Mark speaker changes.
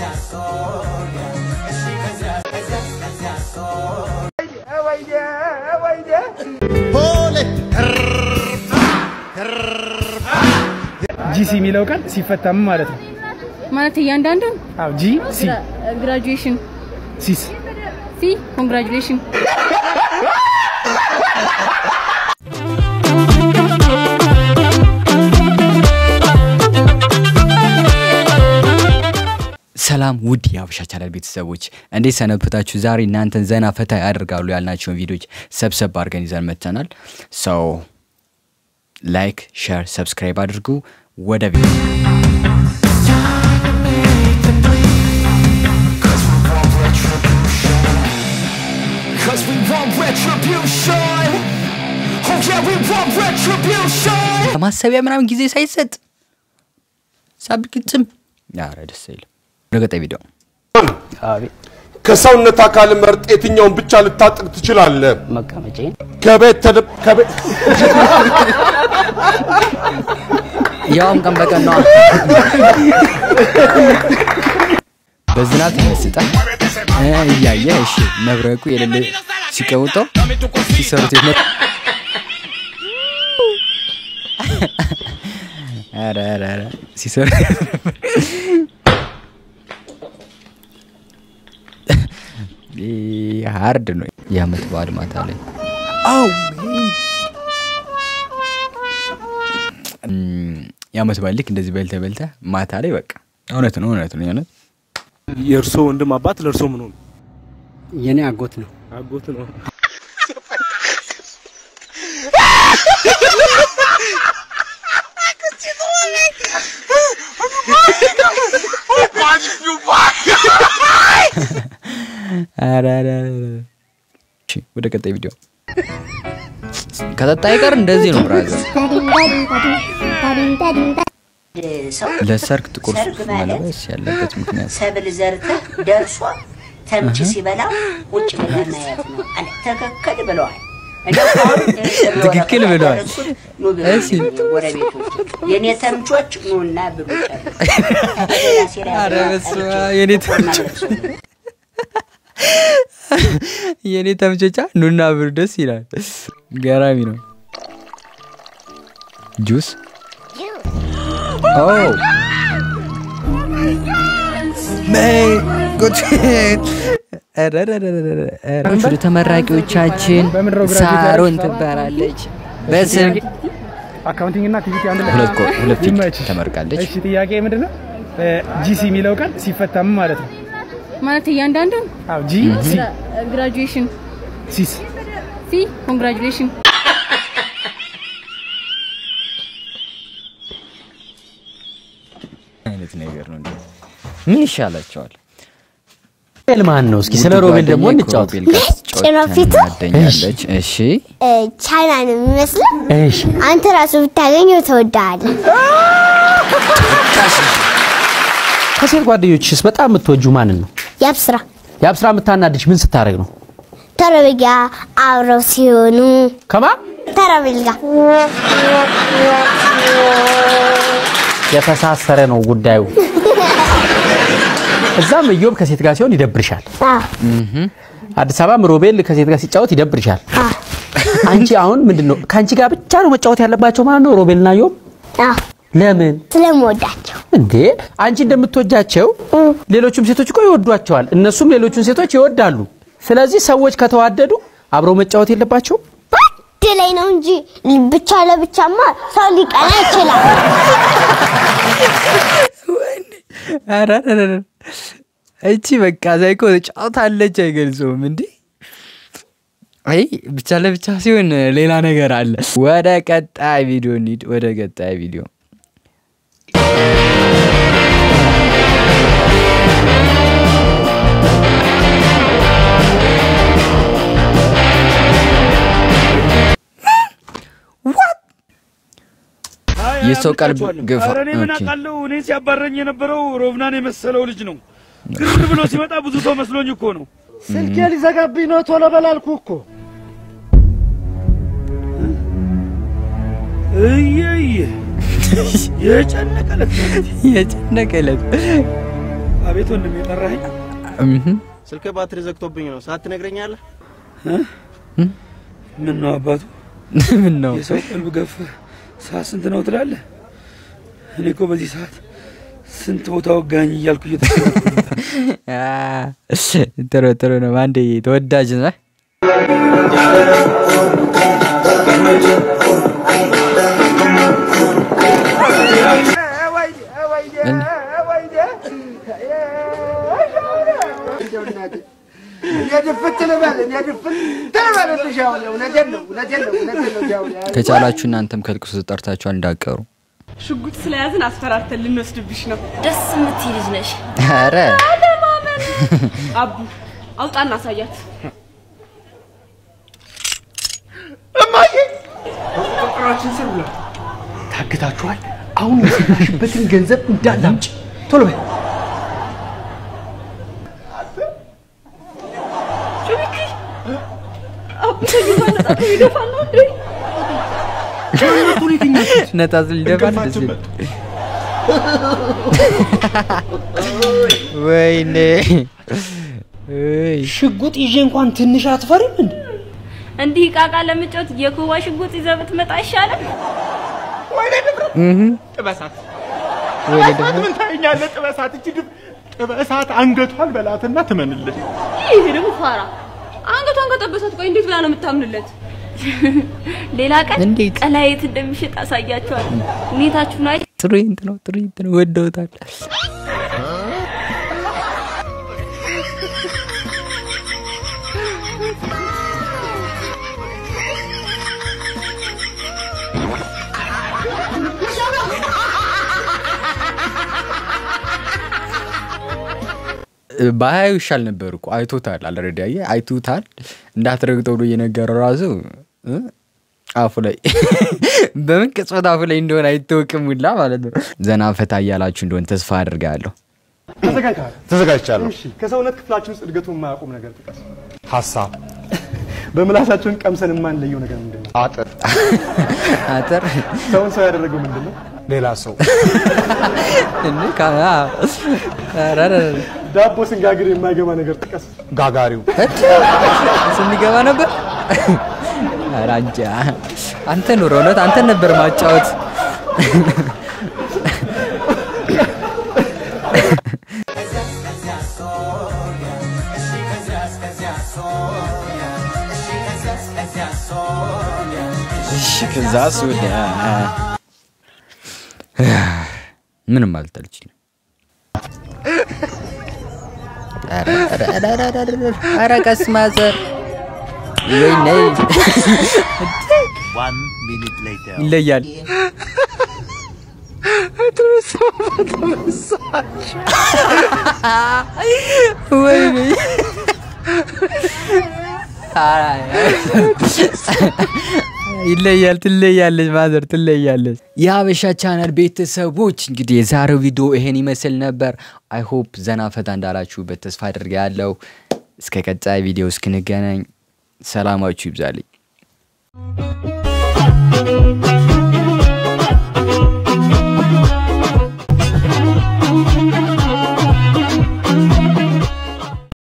Speaker 1: ጂሲ የሚለው ቃል ሲፈታም ማለት ነው።
Speaker 2: ማለት እያንዳንዱ
Speaker 1: አዎ ጂ ሲ
Speaker 2: ግራጁዌሽን
Speaker 1: ሲስ
Speaker 2: ሲ ኮንግራጁሌሽን
Speaker 3: ሰላም ውድ የሀበሻ ቻናል ቤተሰቦች እንዴት ሰነበታችሁ? ዛሬ እናንተን ዘና ፈታ ያደርጋሉ ያልናቸውን ቪዲዮዎች ሰብሰብ አድርገን ይዘን መጥተናል። ሰው ላይክ፣ ሼር፣ ሰብስክራይብ አድርጉ። ወደ ቪዲዮ
Speaker 4: Cause we want retribution. Oh yeah, we want retribution.
Speaker 3: ለማሰቢያ ምናምን ጊዜ ሳይሰጥ ሳብግጥም ያረ ደስ አይልም። ወደ ቀጣይ ቪዲዮ
Speaker 5: ከሰውነት አካል መርጥ የትኛውን ብቻ ልታጥቅ ትችላለህ?
Speaker 6: መቀመጫዬን
Speaker 5: ከቤት ተደ- ከቤት
Speaker 3: ያውም ቀን በቀን ነው። በዝናብ ተመስጠ እያየ እሺ መብረቁ የሌለ ሲቀውጠው ሲሰሩት የመ ኧረ ኧረ ኧረ ሲሰሩ ይህ ሀርድ ነው። የአመት በዓል ማታ ላይ አው እም፣ የአመት በዓል ልክ እንደዚህ በልተ በልተ ማታ ላይ በቃ እውነት ነው እውነት ነው የእውነት
Speaker 1: የእርሶ ወንድም አባት ለእርሶ ምን ሆኑ?
Speaker 6: የኔ አጎት ነው።
Speaker 1: አጎት ነው።
Speaker 3: ኧረ ኧረ ኧረ። እሺ፣ ወደ ቀጣይ ቪዲዮ ከጠጣ አይቀር እንደዚህ ነው ብራዘር። ለሰርግ ጥቁር
Speaker 7: ሰርግ
Speaker 3: ሱፍ
Speaker 7: ማለት
Speaker 3: መልበስ ያለበት ምክንያት
Speaker 7: ሰብል ዘርተህ ደርሶ ተምች ሲበላ ቁጭ ብለህ ማየት ነው አለ። ትክክል ብለዋል። እንደው አሁን
Speaker 3: ትክክል ብለዋል።
Speaker 7: ኑ ብሉ
Speaker 3: እሺ።
Speaker 7: ጎረቤቶች፣ የኔ ተምቾች ኑና ብሉ ጨርሱ። ራሴ ላይ
Speaker 3: ኧረ በስመ አብ፣ የኔ ተምቾች የኔ ተምቾቻ ኑና ብር ደስ ይላል። ገራሚ ነው። ጁስ ኦ መይ ጉድ ኧረ ኧረ ኧረ ኧረ ኧረ። ወደ ተመራቂዎቻችን
Speaker 1: በምንድን ነው ግራጁዌት
Speaker 3: ሳሮን
Speaker 1: ያደረግሽው?
Speaker 3: ትባላለች። በስም
Speaker 1: አካውንቲንግ እና ቲቪቲ አንድ ላይ
Speaker 3: ሁለት ኮ- ሁለት ፊት
Speaker 1: ይመችሽ።
Speaker 3: ተመርቃለች።
Speaker 1: እሺ ጥያቄ ምንድን ነው? ጂሲ የሚለው ቃል ሲፈታም ማለት ነው።
Speaker 2: ማለት እያንዳንዱ
Speaker 1: አዎ ጂ ሲ
Speaker 2: ግራጁዌሽን
Speaker 1: ሲስ
Speaker 2: ሲ ኮንግራጁሌሽን
Speaker 3: አይነት ነገር ነው። እንዴ! ምን ይሻላቸዋል?
Speaker 6: ሮቤል ማን ነው? እስኪ ስለ ሮቤል ደግሞ
Speaker 3: ጓደኛዬ
Speaker 6: እንጫወት።
Speaker 3: ከሮቤል ጋር ስትጫወት
Speaker 8: ጭኖ ፊቱ?
Speaker 3: ትናደኛለች። እሺ
Speaker 8: ቻይና ነው የሚመስለው።
Speaker 6: እሺ
Speaker 8: አንተ ራሱ ብታገኘው ትወዳለህ።
Speaker 6: ከሴት ጓደኞችስ በጣም የምትወጁ ማንን ነው?
Speaker 8: ያብስራ
Speaker 6: የአብስራ የምታናድሽ ምን ስታደርግ ነው?
Speaker 8: ተረብጋ አብረው ሲሆኑ
Speaker 6: ከማ
Speaker 8: ተረብጋ
Speaker 6: የተሳሰረ ነው ጉዳዩ። እዛም እዮብ ከሴት ጋር ሲሆን ይደብርሻል። አዲስ አበባም ሮቤል ከሴት ጋር ሲጫወት ይደብርሻል። አንቺ አሁን ምንድን ነው ከአንቺ ጋር ብቻ ነው መጫወት ያለባቸው ማለት ነው ሮቤልና እዮብ? ለምን
Speaker 8: ስለምወዳቸው
Speaker 6: እንዴ? አንቺ እንደምትወጃቸው ሌሎቹም ሴቶች እኮ ይወዷቸዋል። እነሱም ሌሎቹን ሴቶች ይወዳሉ። ስለዚህ ሰዎች ከተዋደዱ አብረው መጫወት የለባቸው?
Speaker 8: አንድ ላይ ነው እንጂ ብቻ ለብቻማ ሰው ሊቀና ይችላል።
Speaker 3: ኧረ ኧረ ኧረ። እቺ በቃ ዛይኮ ጫውታለች አይገልጸውም እንዴ? አይ ብቻ ለብቻ ሲሆን ሌላ ነገር አለ። ወደ ቀጣይ ቪዲዮ እንሂድ። ወደ ቀጣይ ቪዲዮ የሰው ቀልብ ግፋ
Speaker 9: ኧረ እኔ ምን
Speaker 3: ኦኬ።
Speaker 9: አውቃለሁ? እኔ ሲያባረኝ የነበረው ሮብናን የመሰለው ልጅ ነው። ግር ብሎ ሲመጣ ብዙ ሰው መስሎኝ እኮ ነው።
Speaker 1: ስልኬ ሊዘጋብኝ ነው። ቶሎ በላልኩ እኮ
Speaker 9: እየየ የጨነቀለት
Speaker 3: የጨነቀለት
Speaker 9: አቤት ወንድም የጠራኸኝ
Speaker 3: እምም።
Speaker 10: ስልክ ባትሪ ዘግቶብኝ ነው። ሰዓት ትነግረኛለህ?
Speaker 9: ምን ነው አባቱ
Speaker 3: ምን ነው
Speaker 9: የሰው ቀልብ ገፍ ሰዓት ስንት ነው ትላለህ? እኔ እኮ በዚህ ሰዓት ስንት ቦታ ወጋኝ እያልኩ እየተሰለፍኩ ነበር።
Speaker 3: አ፣ ጥሩ ጥሩ ነው። አንዴ ተወዳጅ ነህ። ከቻላችሁ እናንተም ከልቅሶ ጠርታችኋል እንዳቀሩ።
Speaker 11: ሽጉጥ ስለያዝን አስፈራርተን ልንወስድብሽ ነው።
Speaker 2: ደስ የምትይ ልጅ ነሽ።
Speaker 3: ኧረ
Speaker 11: አቡ አውጣና አሳያት።
Speaker 10: ቁጥራችን ስር ብሏል። ታግታችኋል። አሁን የሰራሽበትን ገንዘብ እንዳለ አምጪ። ቶሎ በይ።
Speaker 11: አቡ ተኝቷል። ነጣ ይደፋል ነው እንዴ?
Speaker 3: ነጣ ስል ይደፋል። ደስ ይላል። ወይኔ እይ፣
Speaker 10: ሽጉጥ ይዤ እንኳን ትንሽ አትፈሪም እንዴ?
Speaker 2: እንዲህ ቃቃ ለምጮት የኩባ ሽጉጥ ይዘህ ብትመጣ ይሻላል።
Speaker 3: እህ፣
Speaker 10: ጥበሳት
Speaker 3: ወይኔ ደግሞ
Speaker 10: ምን ታየኛለህ? ጥበሳት እቺ ድብ ጥበሳት አንገቷን በላትና ትመንልህ።
Speaker 11: ይሄ ደግሞ ፋራ አንገቷን ከጠበሳት ቆይ እንዴት ብላ ነው የምታምንለት?
Speaker 2: ሌላ ቀን
Speaker 3: እንዴት?
Speaker 2: ቀላየት እንደሚሸጥ አሳያችኋል። ሁኔታችሁን አይ
Speaker 3: ትርኢንት ነው ትርኢንት ነው። ወደውታል። ባያዩ ይሻል ነበር እኮ አይቶታል። አልሬዲ አየህ አይቶታል። እንዳትረግጠው ብሎ እየነገረው ራሱ እ አፉ ላይ በምን ቅጽበት አፉ ላይ እንደሆነ አይታወቅም ሁላ ማለት ነው። ዘና ፈታ እያላችሁ እንደሆነ ተስፋ አድርጋለሁ።
Speaker 10: ተዘጋጅተሃል?
Speaker 5: ተዘጋጅቻለሁ።
Speaker 10: እሺ፣ ከሰውነት ክፍላችን ውስጥ እድገቱን የማያቆም ነገር ጥቀስ።
Speaker 5: ሀሳብ፣
Speaker 10: በምላሳችን ቀምሰን የማንለየው ነገር ምንድን ነው?
Speaker 5: አጥር፣
Speaker 3: አጥር
Speaker 10: ሰውን ሰው ያደረገው ምንድን ነው?
Speaker 5: ሌላ ሰው፣
Speaker 3: እንዴ ካ- አ- ኧረ ኧረ ኧረ።
Speaker 10: ዳቦ ስንጋግር የማይገባ ነገር ጥቀስ።
Speaker 5: ጋጋሪው፣
Speaker 3: ስንገባ ነበር። ኧረ አንቺ አንተ ኑሮ እውነት አንተን ነበር ማጫወት። እሺ ከዛ ሱዳ ምንም ማለት አልችልም። ኧረ ኧረ ኧረ ኧረ ኧረ ኧረ ኧረ ቀስ ማዘር ወይኔ ይለያል። ወይኔ ይለያል። ትለያለች ማዘር ትለያለች። የሀበሻ ቻናል ቤተሰቦች እንግዲህ የዛሬው ቪዲዮ ይሄን ይመስል ነበር። አይ ሆፕ ዘና ፈታ እንዳላችሁበት ተስፋ አድርጋለሁ። እስከ ቀጣይ ቪዲዮ እስክንገናኝ ሰላማችሁ ይብዛልኝ።